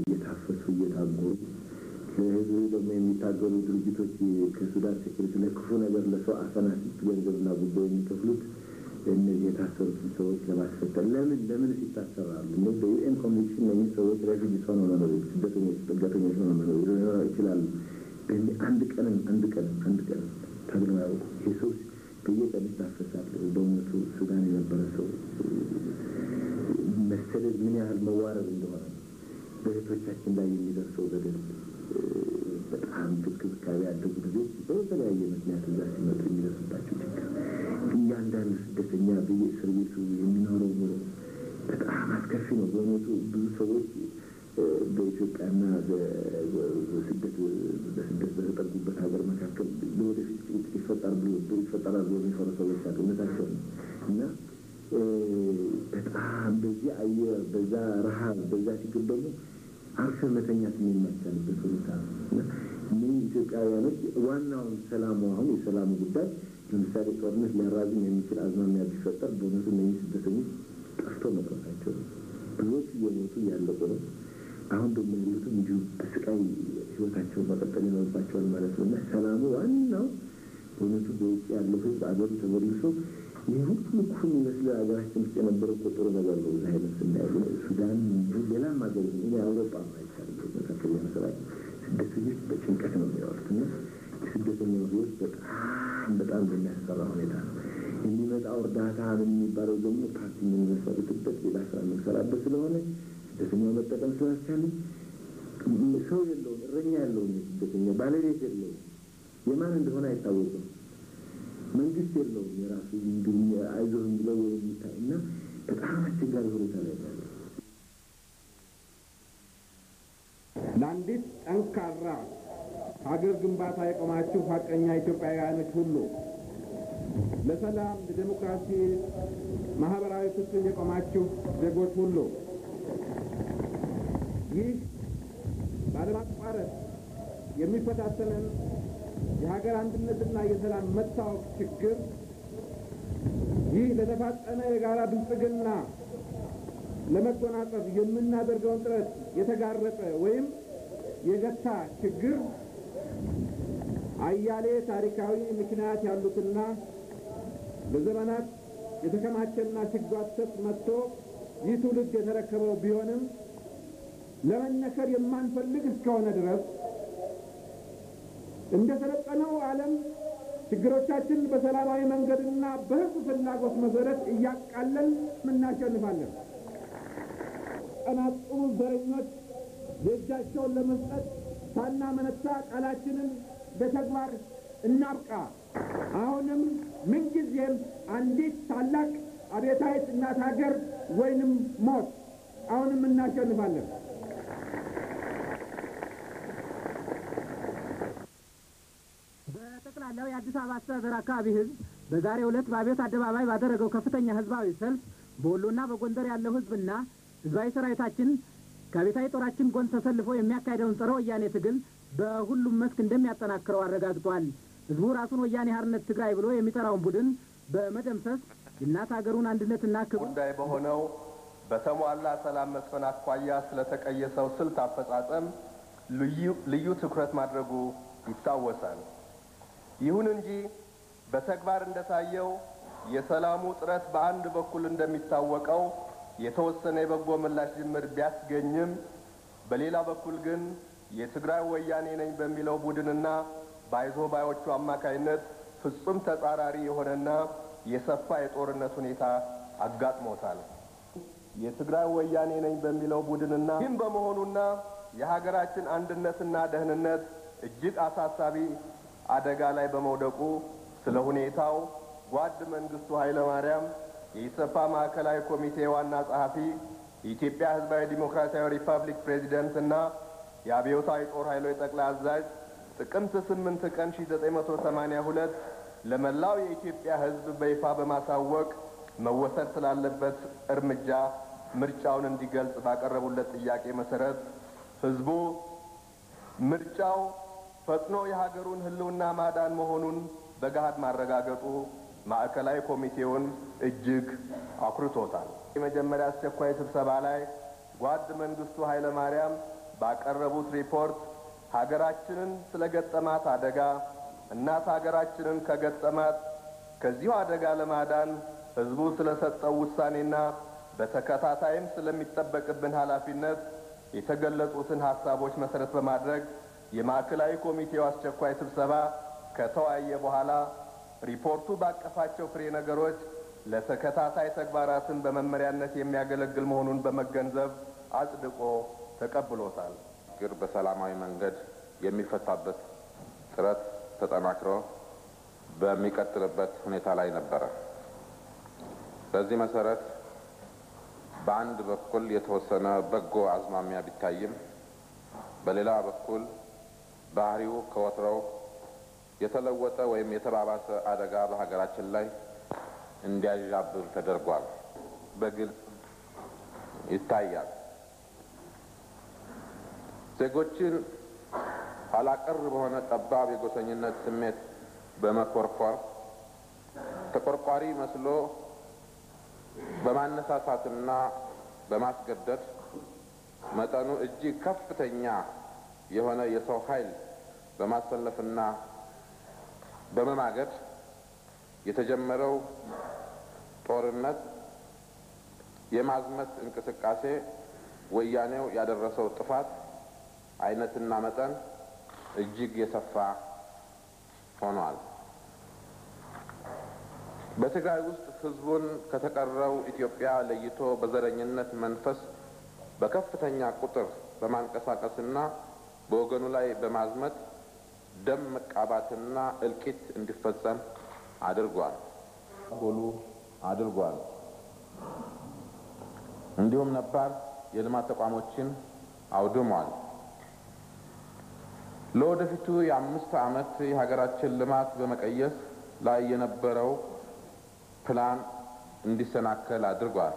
እየታፈሱ እየታጎሩ ለህዝቡ ደግሞ የሚታገሉ ድርጅቶች ከሱዳን ሴኩሪቲ ለክፉ ነገር ለሰው አፈና ገንዘብና ጉዳይ የሚከፍሉት እነዚህ የታሰሩትን ሰዎች ለማስፈጠር ለምን ለምን ይታሰራሉ? እነ በዩኤን ኮንቬንሽን እነዚህ ሰዎች ሬፊጂስ ሆነው መኖር ስደተኞች ጥገተኞች ሆነው መኖር ይችላሉ። አንድ ቀንም አንድ ቀንም አንድ ቀንም ተብለው ያውቁ ይህ ሰው በየቀን ይታፈሳል። በእውነቱ ሱዳን የነበረ ሰው መሰደድ ምን ያህል መዋረድ እንደሆነ በእህቶቻችን ላይ የሚደርሰው በደል በጣም ክብካቤ ያደጉ ልጆች በተለያየ ምክንያት እዛ ሲመጡ የሚደርስባቸው ችግር እያንዳንዱ ስደተኛ በየእስር ቤቱ የሚኖረው ኑሮ በጣም አስከፊ ነው። በእውነቱ ብዙ ሰዎች በኢትዮጵያና በስደት በስደት በተጠጉበት ሀገር መካከል ለወደፊት ጭንቅ ይፈጠራል ብሎ ይፈጠራል ብሎ የሚፈሩ ሰዎች አሉ። እውነታቸው ነው እና በጣም በዚህ አየር በዛ ረሀብ በዛ ችግር ደግሞ አርፈን መተኛት የማይቻልበት ሁኔታ ነው እና እነዚህ ኢትዮጵያውያኖች ዋናውን ሰላሙ አሁን የሰላሙ ጉዳይ ለምሳሌ ጦርነት ሊያራዝም የሚችል አዝማሚያ ቢፈጠር በእውነቱ እነዚህ ስደተኞች ጠፍቶ መቅረታቸው ነው። ብዙዎቹ እየሞቱ እያለቁ ነው። አሁን ደግሞ ያሉት እንዲሁ በስቃይ ህይወታቸውን መቀጠል ይኖርባቸዋል ማለት ነው እና ሰላሙ ዋናው በእውነቱ በውጭ ያለው ህዝብ አገሩ ተመልሶ ይህ ሁሉ እኮ የሚመስለው ሀገራችን ውስጥ የነበረው እኮ ጥሩ ነገር ነው። እዚህ አይነት ስናየው ሱዳን፣ ሌላም ሀገር እኔ አውሮፓ አይቻልም መካከለኛ ምስራቅ ስደተኞች በጭንቀት ነው የሚያወሩት እና የስደተኛው ህይወት በጣም በጣም በሚያስፈራ ሁኔታ ነው የሚመጣው። እርዳታ የሚባለው ደግሞ ፓርቲ የምንመሰርትበት ሌላ ስራ የምንሰራበት ስለሆነ ስደተኛው መጠቀም ስላልቻለ ሰው የለውም፣ እረኛ ያለውም የስደተኛ ባለቤት የለውም፣ የማን እንደሆነ አይታወቅም። መንግስት የለውም የራሱ አይዞህ ብለው የሚታይ እና በጣም አስቸጋሪ ሁኔታ ላይ ያለ ለአንዲት ጠንካራ ሀገር ግንባታ የቆማችሁ ሀቀኛ ኢትዮጵያውያኖች ሁሉ ለሰላም፣ ለዴሞክራሲ፣ ማህበራዊ ፍትህ የቆማችሁ ዜጎች ሁሉ ይህ ባለማቋረጥ የሚፈታተንን የሀገር አንድነትና የሰላም መታወቅ ችግር ይህ ለተፋጠነ የጋራ ብልጽግና ለመጎናጸፍ የምናደርገውን ጥረት የተጋረጠ ወይም የገታ ችግር አያሌ ታሪካዊ ምክንያት ያሉትና ለዘመናት የተከማቸና ሲጓተት መጥቶ ይህ ትውልድ የተረከበው ቢሆንም ለመነከር የማንፈልግ እስከሆነ ድረስ እንደ ሰለጠነው ዓለም ችግሮቻችን በሰላማዊ መንገድና በሕዝብ ፍላጎት መሰረት እያቃለን እናሸንፋለን። ቀናጥሩ ዘረኞች የእጃቸውን ለመስጠት ሳናመነታ ቃላችንን በተግባር እናብቃ። አሁንም ምንጊዜም አንዲት ታላቅ አብዮታዊት እናት ሀገር ወይንም ሞት፣ አሁንም እናሸንፋለን። በጠቅላላው የአዲስ አበባ አስተዳደር አካባቢ ህዝብ በዛሬው ዕለት በአብዮት አደባባይ ባደረገው ከፍተኛ ህዝባዊ ሰልፍ በወሎና በጎንደር ያለው ህዝብና ህዝባዊ ሰራዊታችን ከቤታዊ ጦራችን ጎን ተሰልፎ የሚያካሄደውን ጸረ ወያኔ ትግል በሁሉም መስክ እንደሚያጠናክረው አረጋግጧል። ህዝቡ ራሱን ወያኔ ሓርነት ትግራይ ብሎ የሚጠራውን ቡድን በመደምሰስ የእናት ሀገሩን አንድነትና ክብር ጉዳይ በሆነው በተሟላ ሰላም መስፈን አኳያ ስለተቀየሰው ስልት አፈጻጸም ልዩ ትኩረት ማድረጉ ይታወሳል። ይሁን እንጂ በተግባር እንደታየው የሰላሙ ጥረት በአንድ በኩል እንደሚታወቀው የተወሰነ የበጎ ምላሽ ጅምር ቢያስገኝም በሌላ በኩል ግን የትግራይ ወያኔ ነኝ በሚለው ቡድንና በአይዞ ባዮቹ አማካይነት ፍጹም ተጻራሪ የሆነና የሰፋ የጦርነት ሁኔታ አጋጥሞታል። የትግራይ ወያኔ ነኝ በሚለው ቡድንና ይህም በመሆኑና የሀገራችን አንድነትና ደህንነት እጅግ አሳሳቢ አደጋ ላይ በመውደቁ ስለ ሁኔታው ጓድ መንግስቱ ኃይለ ማርያም የኢሰፓ ማዕከላዊ ኮሚቴ ዋና ጸሐፊ፣ የኢትዮጵያ ሕዝባዊ ዲሞክራሲያዊ ሪፐብሊክ ፕሬዚደንት እና የአብዮታዊ ጦር ኃይሎች ጠቅላይ አዛዥ ጥቅምት 8 ቀን 1982 ለመላው የኢትዮጵያ ሕዝብ በይፋ በማሳወቅ መወሰድ ስላለበት እርምጃ ምርጫውን እንዲገልጽ ባቀረቡለት ጥያቄ መሰረት ሕዝቡ ምርጫው ፈጥኖ የሀገሩን ሕልውና ማዳን መሆኑን በገሃድ ማረጋገጡ ማዕከላዊ ኮሚቴውን እጅግ አኩርቶታል። የመጀመሪያ አስቸኳይ ስብሰባ ላይ ጓድ መንግስቱ ኃይለ ማርያም ባቀረቡት ሪፖርት ሀገራችንን ስለ ገጠማት አደጋ እናት ሀገራችንን ከገጠማት ከዚሁ አደጋ ለማዳን ሕዝቡ ስለሰጠው ውሳኔና በተከታታይም ስለሚጠበቅብን ኃላፊነት የተገለጹትን ሀሳቦች መሰረት በማድረግ የማዕከላዊ ኮሚቴው አስቸኳይ ስብሰባ ከተወያየ በኋላ ሪፖርቱ ባቀፋቸው ፍሬ ነገሮች ለተከታታይ ተግባራትን በመመሪያነት የሚያገለግል መሆኑን በመገንዘብ አጽድቆ ተቀብሎታል። ችግር በሰላማዊ መንገድ የሚፈታበት ጥረት ተጠናክሮ በሚቀጥልበት ሁኔታ ላይ ነበረ። በዚህ መሰረት በአንድ በኩል የተወሰነ በጎ አዝማሚያ ቢታይም በሌላ በኩል ባህሪው ከወትሮው የተለወጠ ወይም የተባባሰ አደጋ በሀገራችን ላይ እንዲያዣብብ ተደርጓል። በግልጽ ይታያል። ዜጎችን ኋላቀር በሆነ ጠባብ የጎሰኝነት ስሜት በመኮርኮር ተቆርቋሪ መስሎ በማነሳሳትና በማስገደድ መጠኑ እጅግ ከፍተኛ የሆነ የሰው ኃይል በማሰለፍና በመማገድ የተጀመረው ጦርነት የማዝመት እንቅስቃሴ ወያኔው ያደረሰው ጥፋት አይነትና መጠን እጅግ የሰፋ ሆኗል። በትግራይ ውስጥ ሕዝቡን ከተቀረው ኢትዮጵያ ለይቶ በዘረኝነት መንፈስ በከፍተኛ ቁጥር በማንቀሳቀስና በወገኑ ላይ በማዝመት ደም መቃባትና እልቂት እንዲፈጸም አድርጓል ጎሉ አድርጓል። እንዲሁም ነባር የልማት ተቋሞችን አውድሟል። ለወደፊቱ የአምስት ዓመት የሀገራችን ልማት በመቀየስ ላይ የነበረው ፕላን እንዲሰናከል አድርጓል።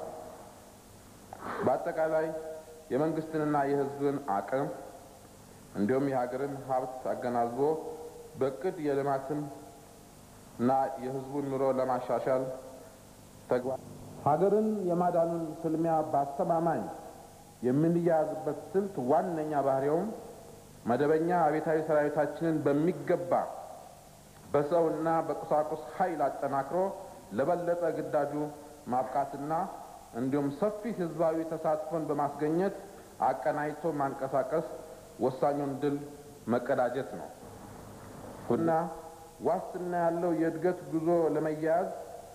በአጠቃላይ የመንግስትንና የሕዝብን አቅም እንዲሁም የሀገርን ሀብት አገናዝቦ በእቅድ የልማትን እና የሕዝቡን ኑሮ ለማሻሻል ተግባር ሀገርን የማዳኑን ፍልሚያ በአስተማማኝ የምንያያዝበት ስልት ዋነኛ ባህሪውም መደበኛ አቤታዊ ሰራዊታችንን በሚገባ በሰውና በቁሳቁስ ኃይል አጠናክሮ ለበለጠ ግዳጁ ማብቃትና እንዲሁም ሰፊ ህዝባዊ ተሳትፎን በማስገኘት አቀናጅቶ ማንቀሳቀስ ወሳኙን ድል መቀዳጀት ነው እና ዋስትና ያለው የእድገት ጉዞ ለመያያዝ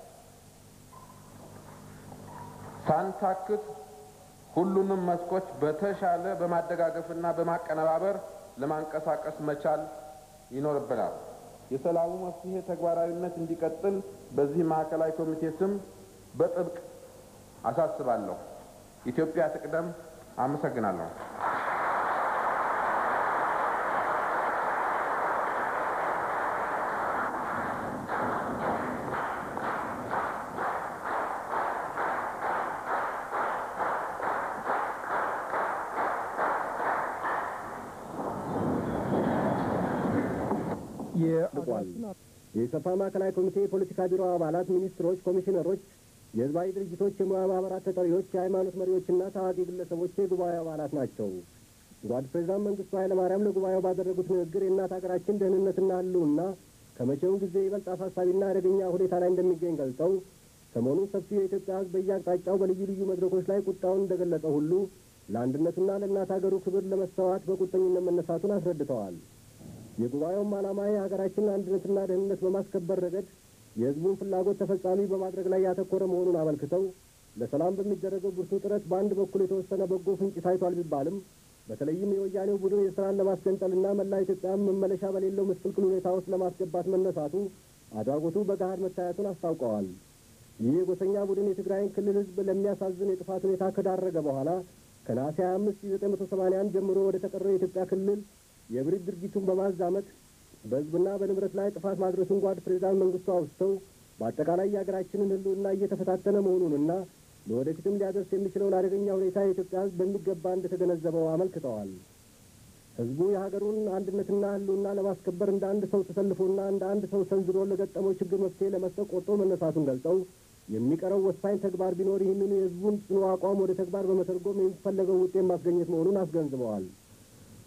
ሳንታክት ሁሉንም መስኮች በተሻለ በማደጋገፍና በማቀነባበር ለማንቀሳቀስ መቻል ይኖርብናል። የሰላሙ መፍትሄ ተግባራዊነት እንዲቀጥል በዚህ ማዕከላዊ ኮሚቴ ስም በጥብቅ አሳስባለሁ። ኢትዮጵያ ትቅደም። አመሰግናለሁ። የኢሰፓ ማዕከላዊ ኮሚቴ የፖለቲካ ቢሮ አባላት፣ ሚኒስትሮች፣ ኮሚሽነሮች፣ የህዝባዊ ድርጅቶች፣ የሙያ ማህበራት ተጠሪዎች፣ የሃይማኖት መሪዎችና ታዋቂ ግለሰቦች የጉባኤ አባላት ናቸው። ጓድ ፕሬዚዳንት መንግስቱ ኃይለማርያም ለጉባኤው ባደረጉት ንግግር የእናት ሀገራችን ደህንነትና ህልውና ከመቼውም ጊዜ ይበልጥ አሳሳቢና አደገኛ ሁኔታ ላይ እንደሚገኝ ገልጸው ሰሞኑን ሰፊው የኢትዮጵያ ህዝብ በየአቅጣጫው በልዩ ልዩ መድረኮች ላይ ቁጣውን እንደገለጸ ሁሉ ለአንድነቱና ለእናት ሀገሩ ክብር ለመሰዋት በቁርጠኝነት መነሳቱን አስረድተዋል። የጉባኤውም ዓላማ የሀገራችንን አንድነትና ደህንነት በማስከበር ረገድ የህዝቡን ፍላጎት ተፈጻሚ በማድረግ ላይ ያተኮረ መሆኑን አመልክተው ለሰላም በሚደረገው ብርቱ ጥረት በአንድ በኩል የተወሰነ በጎ ፍንጭ ታይቷል ቢባልም በተለይም የወያኔው ቡድን የስራን ለማስገንጠልና መላ ኢትዮጵያን መመለሻ በሌለው ምስቅልቅል ሁኔታ ውስጥ ለማስገባት መነሳቱ አድራጎቱ በገሃድ መታየቱን አስታውቀዋል። ይህ የጎሰኛ ቡድን የትግራይን ክልል ህዝብ ለሚያሳዝን የጥፋት ሁኔታ ከዳረገ በኋላ ከነሐሴ 25 1981 ጀምሮ ወደ ተቀረው የኢትዮጵያ ክልል የብሪት ድርጊቱን በማዛመት በህዝብና በንብረት ላይ ጥፋት ማድረሱን ጓድ ፕሬዚዳንት መንግስቱ አውስተው በአጠቃላይ የሀገራችንን ህልውና እየተፈታተነ መሆኑንና ለወደፊትም ሊያደርስ የሚችለውን አደገኛ ሁኔታ የኢትዮጵያ ህዝብ በሚገባ እንደተገነዘበው አመልክተዋል። ህዝቡ የሀገሩን አንድነትና ህልውና ለማስከበር እንደ አንድ ሰው ተሰልፎና እንደ አንድ ሰው ሰንዝሮ ለገጠመው ችግር መፍትሄ ለመስጠት ቆርጦ መነሳቱን ገልጸው የሚቀረው ወሳኝ ተግባር ቢኖር ይህንኑ የህዝቡን ጽኑ አቋም ወደ ተግባር በመተርጎም የሚፈለገው ውጤት ማስገኘት መሆኑን አስገንዝበዋል።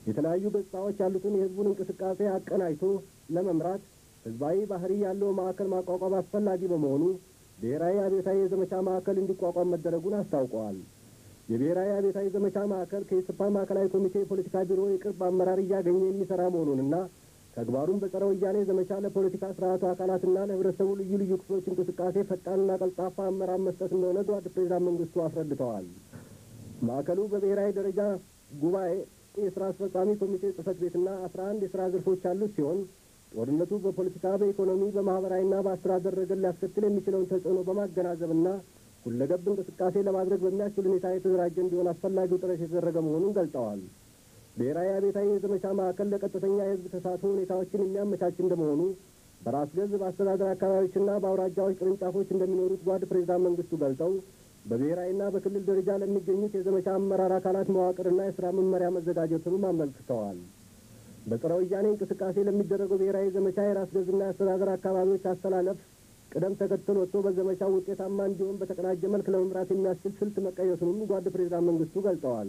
የተለያዩ ገጽታዎች ያሉትን የህዝቡን እንቅስቃሴ አቀናጅቶ ለመምራት ህዝባዊ ባህሪ ያለው ማዕከል ማቋቋም አስፈላጊ በመሆኑ ብሔራዊ አብዮታዊ የዘመቻ ማዕከል እንዲቋቋም መደረጉን አስታውቀዋል። የብሔራዊ አብዮታዊ ዘመቻ ማዕከል ከኢሰፓ ማዕከላዊ ኮሚቴ የፖለቲካ ቢሮ የቅርብ አመራር እያገኘ የሚሰራ መሆኑንና ተግባሩም በጸረ ወያኔ ዘመቻ ለፖለቲካ ስርዓቱ አካላትና ለህብረተሰቡ ልዩ ልዩ ክፍሎች እንቅስቃሴ ፈጣንና ቀልጣፋ አመራር መስጠት እንደሆነ ጓድ ፕሬዚዳንት መንግስቱ አስረድተዋል። ማዕከሉ በብሔራዊ ደረጃ ጉባኤ የስራ አስፈጻሚ ኮሚቴ ጽህፈት ቤትና አስራ አንድ የስራ ዘርፎች ያሉት ሲሆን ጦርነቱ በፖለቲካ፣ በኢኮኖሚ፣ በማህበራዊና በአስተዳደር ረገድ ሊያስከትል የሚችለውን ተጽዕኖ በማገናዘብና ሁለገብ እንቅስቃሴ ለማድረግ በሚያስችል ሁኔታ የተደራጀ እንዲሆን አስፈላጊው ጥረት የተደረገ መሆኑን ገልጠዋል። ብሔራዊ አብዮታዊ የዘመቻ ማዕከል ለቀጥተኛ የህዝብ ተሳትፎ ሁኔታዎችን የሚያመቻች እንደመሆኑ በራስ ገዝ በአስተዳደር አካባቢዎችና በአውራጃዎች ቅርንጫፎች እንደሚኖሩት ጓድ ፕሬዚዳንት መንግስቱ ገልጠው በብሔራዊና በክልል ደረጃ ለሚገኙት የዘመቻ አመራር አካላት መዋቅርና የስራ መመሪያ መዘጋጀቱንም አመልክተዋል። በጸረ ወያኔ እንቅስቃሴ ለሚደረገው ብሔራዊ ዘመቻ የራስ ገዝና የአስተዳደር አካባቢዎች አስተላለፍ ቅደም ተከተል ወጥቶ በዘመቻው ውጤታማ እንዲሆን በተቀናጀ መልክ ለመምራት የሚያስችል ስልት መቀየሱንም ጓድ ፕሬዚዳንት መንግስቱ ገልጸዋል።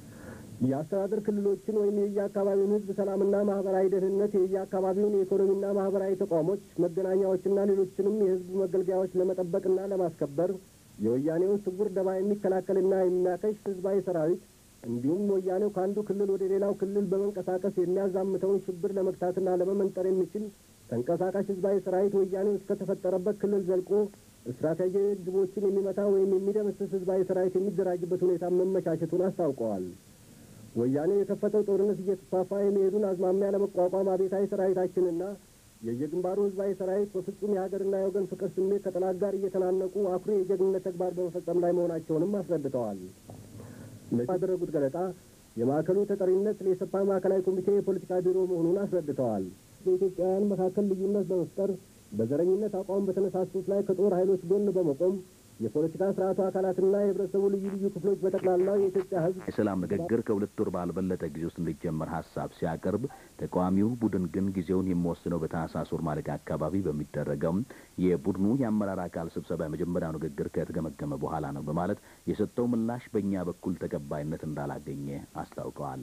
የአስተዳደር ክልሎችን ወይም የየአካባቢውን ህዝብ ሰላምና ማህበራዊ ደህንነት፣ የየአካባቢውን የኢኮኖሚና ማህበራዊ ተቋሞች፣ መገናኛዎችና ሌሎችንም የህዝብ መገልገያዎች ለመጠበቅና ለማስከበር የወያኔውን ስውር ደባ የሚከላከልና የሚያከሽፍ ህዝባዊ ሰራዊት እንዲሁም ወያኔው ከአንዱ ክልል ወደ ሌላው ክልል በመንቀሳቀስ የሚያዛምተውን ሽብር ለመግታትና ለመመንጠር የሚችል ተንቀሳቃሽ ህዝባዊ ሰራዊት ወያኔው እስከተፈጠረበት ክልል ዘልቆ ስትራቴጂያዊ ግቦችን የሚመታ ወይም የሚደመስስ ህዝባዊ ሰራዊት የሚደራጅበት ሁኔታ መመቻቸቱን አስታውቀዋል። ወያኔ የከፈተው ጦርነት እየተስፋፋ የሚሄዱን አዝማሚያ ለመቋቋም አብዮታዊ ሰራዊታችንና የየግንባሩ ህዝባዊ ሰራዊት በፍጹም የሀገርና የወገን ፍቅር ስሜት ከጠላት ጋር እየተናነቁ አኩሪ የጀግንነት ተግባር በመፈጸም ላይ መሆናቸውንም አስረድተዋል። ባደረጉት ገለጣ የማዕከሉ ተጠሪነት ለኢሰፓ ማዕከላዊ ኮሚቴ የፖለቲካ ቢሮ መሆኑን አስረድተዋል። በኢትዮጵያውያን መካከል ልዩነት በመፍጠር በዘረኝነት አቋም በተነሳሱት ላይ ከጦር ኃይሎች ጎን በመቆም የፖለቲካ ስርዓቱ አካላትና የህብረተሰቡ ልዩ ልዩ ክፍሎች በጠቅላላው የኢትዮጵያ ህዝብ የሰላም ንግግር ከሁለት ወር ባልበለጠ ጊዜ ውስጥ እንዲጀመር ሀሳብ ሲያቀርብ ተቃዋሚው ቡድን ግን ጊዜውን የሚወስነው በታህሳስ ወር ማለቂያ አካባቢ በሚደረገው የቡድኑ የአመራር አካል ስብሰባ የመጀመሪያው ንግግር ከተገመገመ በኋላ ነው በማለት የሰጠው ምላሽ በእኛ በኩል ተቀባይነት እንዳላገኘ አስታውቀዋል።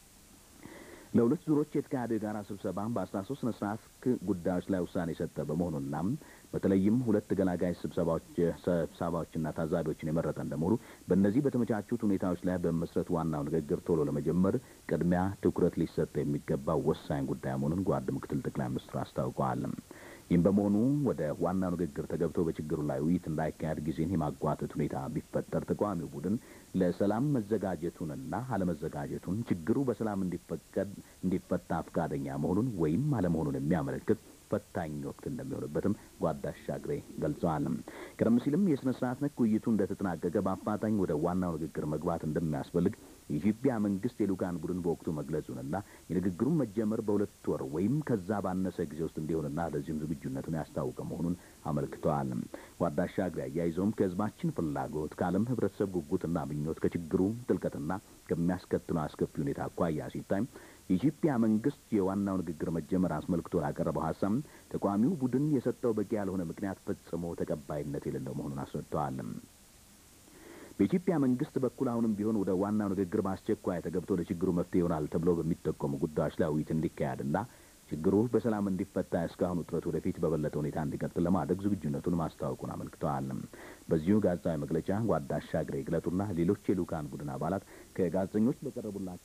ለሁለት ዙሮች የተካሄደው የጋራ ስብሰባ በአስራ ሶስት ስነ ስርዓት ጉዳዮች ላይ ውሳኔ የሰጠ በመሆኑና በተለይም ሁለት ገላጋይ ስብሰባዎች ስብሰባዎችና ታዛቢዎችን የመረጠ እንደመሆኑ በእነዚህ በተመቻቹት ሁኔታዎች ላይ በመስረት ዋናው ንግግር ቶሎ ለመጀመር ቅድሚያ ትኩረት ሊሰጥ የሚገባው ወሳኝ ጉዳይ መሆኑን ጓድ ምክትል ጠቅላይ ሚኒስትሩ አስታውቀዋል። ይህም በመሆኑ ወደ ዋናው ንግግር ተገብቶ በችግሩ ላይ ውይይት እንዳይካሄድ ጊዜን የማጓተት ሁኔታ ቢፈጠር ተቃዋሚው ቡድን ለሰላም መዘጋጀቱንና አለመዘጋጀቱን ችግሩ በሰላም እንዲፈቀድ እንዲፈታ ፈቃደኛ መሆኑን ወይም አለመሆኑን የሚያመለክት ፈታኝ ወቅት እንደሚሆንበትም ጓድ አሻግሬ ገልጸዋል። ቀደም ሲልም የስነ ስርዓት ነክ ውይይቱ እንደተጠናቀቀ በአፋጣኝ ወደ ዋናው ንግግር መግባት እንደሚያስፈልግ የኢትዮጵያ መንግስት የልኡካን ቡድን በወቅቱ መግለጹንና የንግግሩን መጀመር በሁለት ወር ወይም ከዛ ባነሰ ጊዜ ውስጥ እንዲሆንና ለዚህም ዝግጁነቱን ያስታወቀ መሆኑን አመልክተዋል። ጓድ አሻግሬ አያይዘውም ከህዝባችን ፍላጎት ከዓለም ህብረተሰብ ጉጉትና ምኞት ከችግሩ ጥልቀትና ከሚያስከትለው አስከፊ ሁኔታ አኳያ ሲታይ የኢትዮጵያ መንግስት የዋናው ንግግር መጀመር አስመልክቶ ላቀረበው ሀሳብ ተቃዋሚው ቡድን የሰጠው በቂ ያልሆነ ምክንያት ፈጽሞ ተቀባይነት የሌለው መሆኑን አስረድተዋል። በኢትዮጵያ መንግስት በኩል አሁንም ቢሆን ወደ ዋናው ንግግር በአስቸኳይ ተገብቶ ለችግሩ መፍትሄ ይሆናል ተብሎ በሚጠቆሙ ጉዳዮች ላይ ውይይት እንዲካሄድና ችግሩ በሰላም እንዲፈታ እስካሁኑ ጥረት ወደፊት በበለጠ ሁኔታ እንዲቀጥል ለማድረግ ዝግጁነቱን ማስታወቁን አመልክተዋል። በዚሁ ጋዜጣዊ መግለጫ ጓድ አሻግሬ ግለጡና ሌሎች የልኡካን ቡድን አባላት ከጋዜጠኞች በቀረቡላቸው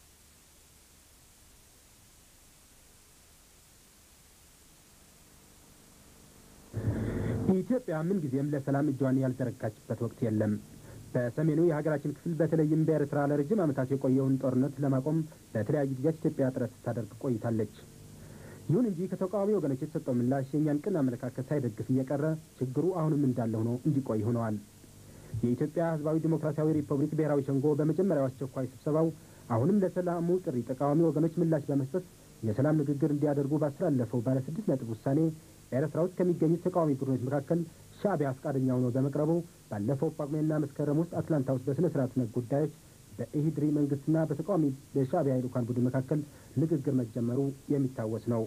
ኢትዮጵያ ምን ጊዜም ለሰላም እጇን ያልዘረጋችበት ወቅት የለም። በሰሜኑ የሀገራችን ክፍል በተለይም በኤርትራ ለረጅም ዓመታት የቆየውን ጦርነት ለማቆም በተለያዩ ጊዜያት ኢትዮጵያ ጥረት ስታደርግ ቆይታለች። ይሁን እንጂ ከተቃዋሚ ወገኖች የተሰጠው ምላሽ የእኛን ቅን አመለካከት ሳይደግፍ እየቀረ ችግሩ አሁንም እንዳለ ሆኖ እንዲቆይ ሆነዋል። የኢትዮጵያ ሕዝባዊ ዲሞክራሲያዊ ሪፐብሊክ ብሔራዊ ሸንጎ በመጀመሪያው አስቸኳይ ስብሰባው አሁንም ለሰላሙ ጥሪ ተቃዋሚ ወገኖች ምላሽ በመስጠት የሰላም ንግግር እንዲያደርጉ ባስተላለፈው ባለ ስድስት ነጥብ ውሳኔ ኤርትራ ውስጥ ከሚገኙት ተቃዋሚ ቡድኖች መካከል ሻዕቢያ ፈቃደኛ ሆኖ በመቅረቡ ባለፈው ጳጉሜና መስከረም ውስጥ አትላንታ ውስጥ በስነ ስርዓት ነክ ጉዳዮች በኢሂድሪ መንግስትና በተቃዋሚ በሻዕቢያ የልኡካን ቡድን መካከል ንግግር መጀመሩ የሚታወስ ነው።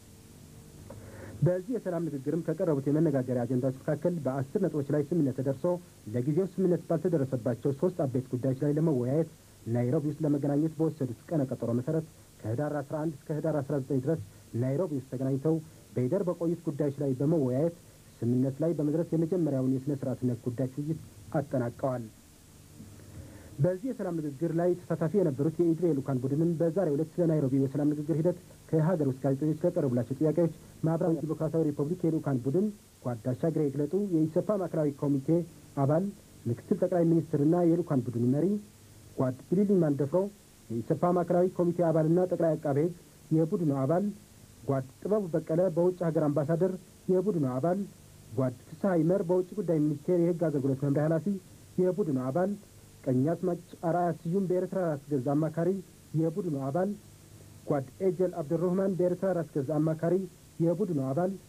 በዚህ የሰላም ንግግርም ከቀረቡት የመነጋገሪያ አጀንዳዎች መካከል በአስር ነጥቦች ላይ ስምምነት ተደርሶ ለጊዜው ስምምነት ባልተደረሰባቸው ሶስት አበይት ጉዳዮች ላይ ለመወያየት ናይሮቢ ውስጥ ለመገናኘት በወሰዱት ቀነ ቀጠሮ መሰረት ከህዳር 11 እስከ ህዳር 19 ድረስ ናይሮቢ ውስጥ ተገናኝተው በሂደር በቆዩት ጉዳዮች ላይ በመወያየት ስምምነት ላይ በመድረስ የመጀመሪያውን የሥነ ስርዓትነት ጉዳዮች ውይይት አጠናቀዋል። በዚህ የሰላም ንግግር ላይ ተሳታፊ የነበሩት የኢድሪ የልኡካን ቡድንም በዛሬው ዕለት ስለ ናይሮቢ የሰላም ንግግር ሂደት ከሀገር ውስጥ ጋዜጠኞች ለቀረቡላቸው ጥያቄዎች ማዕከላዊ ዲሞክራሲያዊ ሪፐብሊክ የልኡካን ቡድን ጓድ አሻግሬ ይግለጡ የኢሰፓ ማዕከላዊ ኮሚቴ አባል ምክትል ጠቅላይ ሚኒስትርና የልኡካን ቡድኑ መሪ ጓድ ቢሊሊ ማንደፍሮ የኢሰፓ ማዕከላዊ ኮሚቴ አባልና ጠቅላይ አቃቤ ሕግ የቡድኑ አባል ጓድ ጥበቡ በቀለ በውጭ ሀገር አምባሳደር የቡድኑ አባል ጓድ ፍስሐ ይመር በውጭ ጉዳይ ሚኒስቴር የሕግ አገልግሎት መምሪያ ኃላፊ የቡድኑ አባል ቀኛዝማች አርአያ ስዩም በኤርትራ ራስ ገዝ አማካሪ የቡድኑ አባል ጓድ ኤጀል አብዱረህማን በኤርትራ ራስ ገዝ አማካሪ የቡድኑ አባል